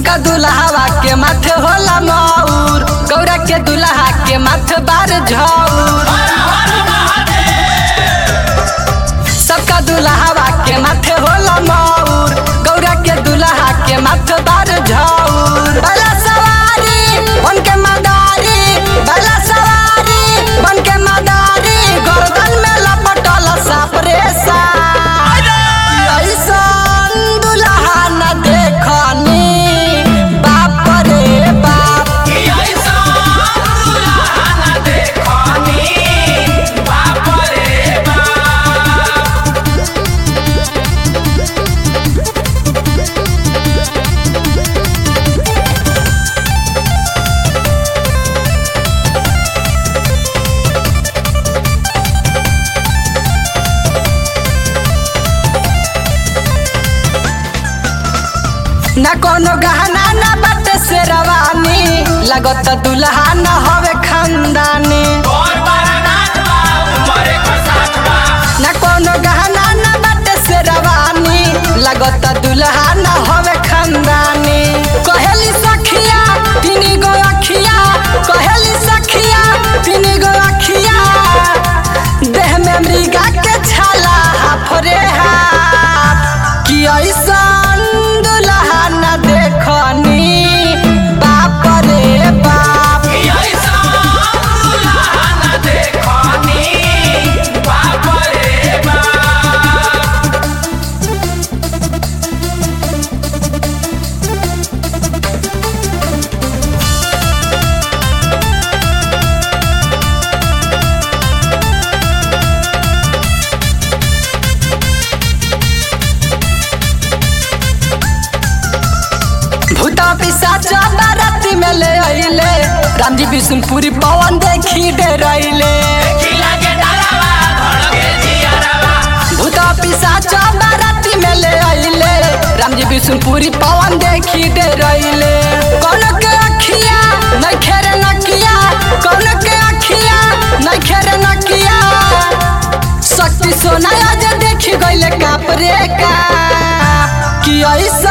सबका दुल्हावा के माथे होला मौर गौरा के दुल्हा के माथे बार झौर सबका दुल्हावा के माथे होला मौर गौरा के दुल्हा के माथे बार झौर बला सवारी बन के मदारी बला सवारी बन के मदारी गर्दन में लपटल साप रे साप ऐसन दुल्हा न देखनी बाप रे बाप न कोनो गहना न बट से रवानी लगत दुल्हा न हवे खानदानी न कोनो गहना न बट से रवानी लगत दुल्हा न हवे खानदानी कहेली सखिया तीनी गो अखिया कहेली सखिया तीनी गो अखिया देह में मृगा के छाला हाफरे हाफ कि ऐसन दुल्हा न देखनी बाप रे बाप भूता पिशाच बाराती में ले अइले रामजी विष्णुपुरी पवन देखी डरैले भूता पिशाच बाराती में ले अइले रामजी विष्णुपुरी पवन देखी डरैले कौन के अखिया नहीं खेरे नकिया कौन के अखिया नहीं खेरे नकिया शक्ति सोना आज देखी गइले काप रे काप कि ऐसा